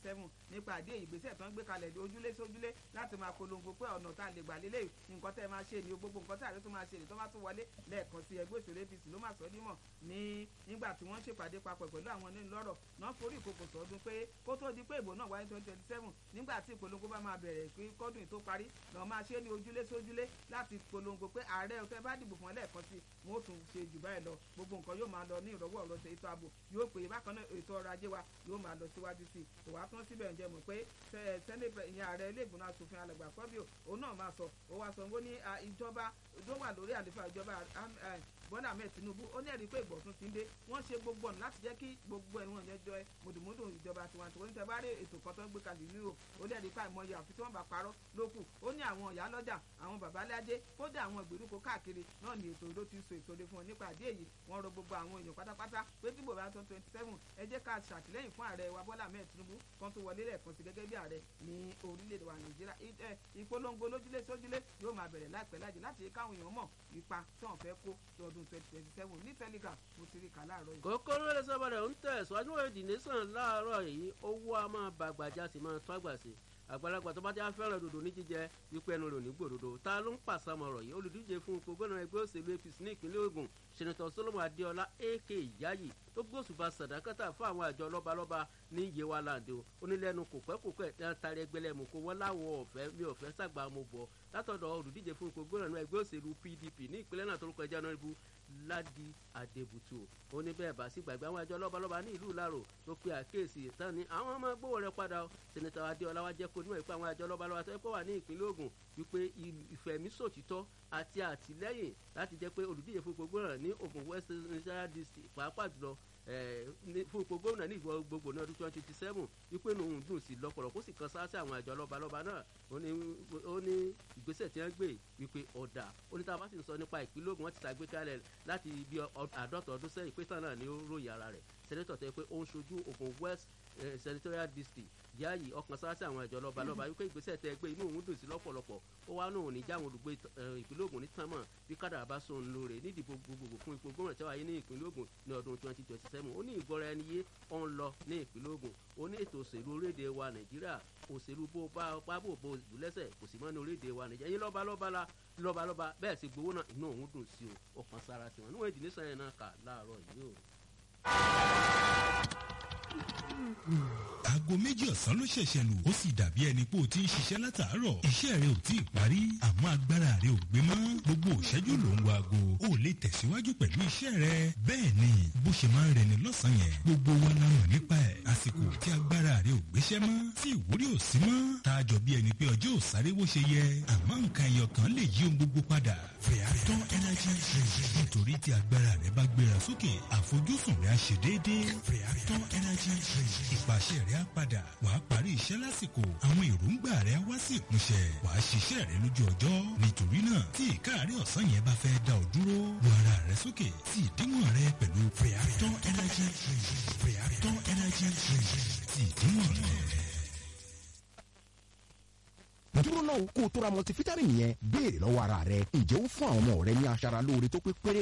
seven nípa àdé ìgbésẹ̀ tó ń gbé kalẹ̀ ojúlé sójúlé láti máa polongo pé ọ̀nà tá a lè gbà lélẹ̀ nǹkan tẹ́ ẹ máa ṣe ni gbogbo nǹkan tí ààrẹ tó máa ṣe ni tó bá tún wọlé lẹ́ẹ̀kan sí ẹgbẹ́ òṣèlú apc ló máa sọ ọ́ dímọ̀ ní nígbà tí wọ́n ṣèpàdé papọ̀ pẹ̀lú àwọn onílọ́rọ̀ náà forí ìkòkò sọdún pé kó tó di pé ìbò náà wáyé twenty twenty seven nígbà tí ìpolongo bá máa bẹ̀rẹ̀ pé kọ́dún tó parí náà máa ṣe ní ojúlé sójúlé láti polongo pé ààrẹ ọ̀tẹ́ bá dìbò fún ẹ lẹ́ẹ̀kan sí wọn ó tún ṣe jù báyìí lọ gbogbo nǹkan yóò máa lọ ní ìrọ̀wọ́ ọ̀rọ̀ ètò ààbò yóò pè é bákan náà ètò ọrọ̀ ajé wa yóò máa lọ síwájú sí i kò wá tán síbẹ̀ ǹjẹ́ mọ̀ pé sẹ́nẹ̀pẹ̀ ìyẹn ààrẹ ilé ìgbìmọ̀ asòfin alàgbà fọ́bíò òun náà máa sọ ó wá sọ wọ́n ní ìjọba tó wà lórí àlefa ìjọba bọ́lá ahmed tinubu ó ní ẹ̀rí pé ìgbọ̀tún ti ń dé wọ́n ṣe gbogbo ọ̀nà láti jẹ́ kí gbogbo ẹ̀rù wọn jẹjọ ẹ mùdùmùdù ìjọba tiwantiwa ní tẹ́bá rí ètò kan tó ń gbé kalẹ̀ nílò ó ní ẹ̀rí pa ìmọ̀ye àfi tí wọ́n bá parọ́ lókù ó ní àwọn ìyá lọ́jà àwọn babalájé kódà àwọn ìgbèríko káàkiri náà ní ètò ló ti so ètò lé fún ọ nípa àdé èyí wọ́n rọ gbogbo àwọn èèyàn pátápátá pé tí bòbá tó twenty seven ẹ jẹ́ ká ṣàtìlẹ́yìn fún ààrẹ wa bọ́lá ahmed tinubu kan tó wọlé lẹ́ẹ̀kan sí gẹ́gẹ́ bí ààrẹ ní orílẹ̀-èdè wa nàìjíríà ìpolongo lójúlé sójúlé yóò máa bẹ̀rẹ̀ láìpẹ́ lájẹ láti káwọn èèyàn mọ̀ ipa tí wọ́n fẹ́ kó lọ́dún twenty twenty seven ní tẹ́lígà mo ti rí kà láàárọ̀ yìí. kókó ló lè sábà rẹ̀ ń tẹ̀síwájú èdè nìsan láàárọ̀ yìí owó a máa bàgbàjà sì máa tó àgbà sí àgbàlagbà tó bá ti fẹ́ràn dòdò ní jíjẹ wípé ẹnu rẹ̀ ò ní gbòdodo ta ló ń pàṣàmọ̀ ọ̀rọ̀ yìí olùdíje fún ipò gómìnà ẹgbẹ́ òṣèlú apc ní ìpínlẹ̀ ogun sẹ́nitọ̀ solomon adéọlá ak yayi tó gbósùbà sàdákàtà fún àwọn àjọ lọ́balọ́ba ní yewa land o onílẹ̀nu kò pẹ́ kò pẹ́ tí wọ́n taari ẹgbẹ́lẹ́ mu kó wọ́n láwọ̀ ọ̀fẹ́ mi ọ̀fẹ́ sàgbà mo bọ̀ látọ̀dọ̀ olùdíje fún ipò gómìnà ẹgbẹ́ òṣèlú pdp ní ìpínlẹ̀ náà tó ń kọjá náà ibu ládì àdèbùtù ó ní bẹ́ẹ̀ bá sí gbàgbé àwọn àjọ lọ́balọ́ba ní ìlú ìlàrò tó pe àkíyèsí tán ni àwọn ọmọ gbówó rẹ padà sẹ́nitọ̀ adéọlá wa jẹ́ kó níwọ̀n ìpá àwọn àjọ lọ́balọ́ba tó yẹ kó wà ní ìpínlẹ̀ ogun wípé ìfẹ̀mísòtítọ́ àti àtìlẹ́yìn láti jẹ́ pé olùdíje fún ipò gómìnà ní ogun west nigeria district pàápàá jùlọ fún ipò gómìnà ní ìwọ gbogbo ní ọdún twenty twenty seven wípé òun dùn sí lọ́pọ̀lọpọ̀ kó sì kan sáà sí àwọn àjọ lọ́balọ́ba náà ó ní ìgbésẹ̀ tí wọ́n gbé wípé ọ̀dà ó ní tá a bá sì ń sọ nípa ìpínlẹ̀ ogun wọ́n ti ṣàgbékalẹ̀ láti ibi àádọ́ta ọdún sẹ́yìn pé tán náà ni ó ròyìn ara rẹ̀ sẹ́nẹ́tọ̀ tẹ́ pé ó ń ṣojú ogun west senatorial district yáàyè ọkàn sáásí àwọn ìjọ lọba lọba wípé ìgbésẹ̀ tẹ gbé inú òun dùn sí lọ́pọ̀lọpọ̀ ó wá náà ní jáwọn olùgbé ìpínlẹ̀ Ògùn ní tánmọ̀ bí kádàrá bá sóun lóore nídìbò gbogbogbò fún ipò gómìnà tí wáyé ní ìpínlẹ̀ Ògùn ní ọdún twenty twenty seven ó ní ìgbọ́ra ẹni yé ó ń lọ ní ìpínlẹ̀ Ògùn ó ní ètò òṣèlú orílẹ̀-èdè wa Nàìjíríà òṣèlú bó bá pábò bó ìlú lẹ́sẹ̀ kò sì mọ́ ní orílẹ̀-èdè wa Nàìjíríà yín lọ́ba lọ́ba la lọ́ba lọ́ba bẹ́ẹ̀ sì gbowó náà inú òun dùn sí o ọkàn sára tiwọn níwọ̀n ìdílé sàn yẹn náà kà láàárọ̀ yìí o aago méjì ọ̀sán ló ṣẹ̀ṣẹ̀ lù ó sì dàbí ẹni pé o ti ń ṣiṣẹ́ látàárọ̀ iṣẹ́ rẹ ò tí ì parí àmọ́ agbára rẹ ò gbé mọ́ gbogbo òṣẹ́jú ló ń wo aago ó lè tẹ̀síwájú pẹ̀lú iṣẹ́ rẹ bẹ́ẹ̀ ni bó ṣe máa ń rẹni lọ́sàn-án yẹn gbogbo wa la mọ̀ nípa ẹ̀ àsìkò tí agbára rẹ ò gbéṣẹ́ mọ́ tí ìwúrí ò sí mọ́ tá a jọ bí ẹni pé ọjọ́ ò sáré bó ṣe yẹ àmọ́ nǹkan ẹyọ kan lè yí ohun gbogbo padà Freaton energy drink nítorí tí agbára rẹ bá gbéra sókè àfojúsùn rẹ á ṣe déédéé Freaton energy drink ìpàṣẹ rẹ á padà wàá parí iṣẹ́ lásìkò àwọn èròǹgbà rẹ wá sí ìmúṣẹ wàá ṣiṣẹ́ rẹ lójú ọjọ́ nítorí náà tí ìkáàrí ọ̀sán yẹn bá fẹ́ dá ọ dúró lu ara rẹ sókè sí ìdíwọ̀n rẹ pẹ̀lú Freaton energy drink Freaton energy drink sí ìdíwọ̀n rẹ dúró náà kó o tó ra multivitamin yẹn béèrè lọ́wọ́ ara rẹ ǹjẹ́ ó fún àwọn ọmọ rẹ ní aṣara lóore tó pé péré